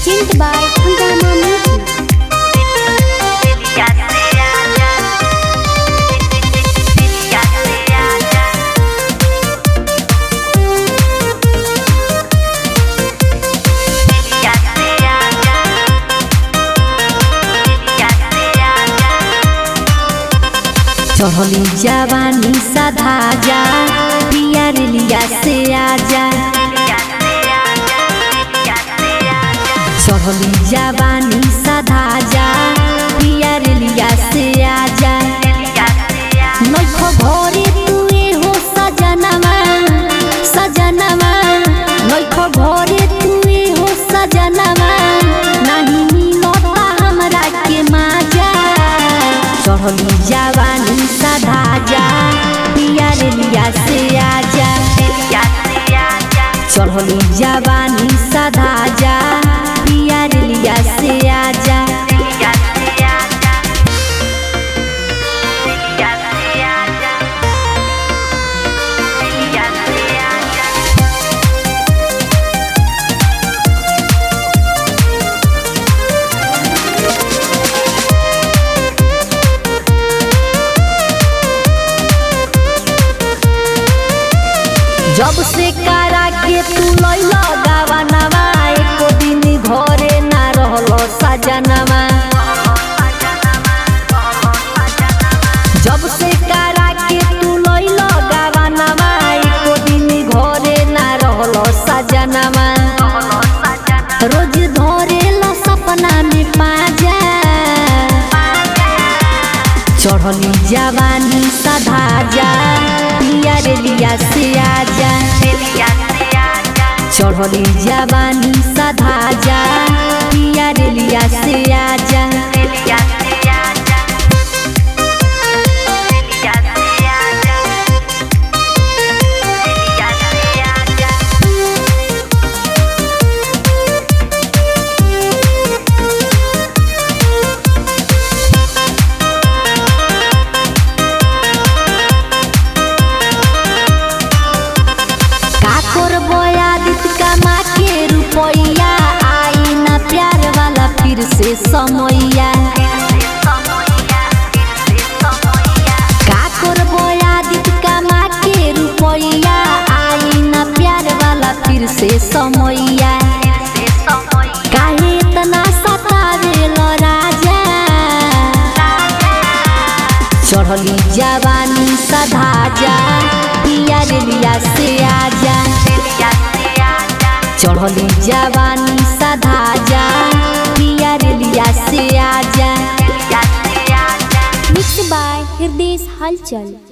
Presented by Hungama Music. चढ़ली जवानी सधा जा पियर लिया से आजा चढ़ली जवानी सधा जा पियर लिया से आजा नइखो घरे तुए हो सजनवा सजनवा नइखो घरे तुए हो सजनवा नहीं मिलता हमरा के माजा चढ़ली जवानी सधा जा पियर लिया से आजा चढ़ली जवानी सधा जा पियर लिया से आजा जब से कारा के तू लैला गावनवा एको दिन घरे ना रहलो सजनवा जब से कारा के तू लैला गावनवा एको दिन घरे ना रहलो सजनवा रोज धरेला सपना में पाजा चढ़ली जवानी सधा जा पियर लिया से आजा चढ़ली जवानी सधा जा पियर लिया से आजा का करबो आदित कमा के रुपैया आई ना प्यार वाला फिर से समैया का करबो आदित कमा के रुपैया आई ना प्यार वाला फिर से समैया काहे इतना सतावेल राजा चढ़ली जवानी सधा जा पियर लिया से आजा चढ़ली जवानी सधा जा पियर लिया से आजा Mixed by Hirdesh Halchal.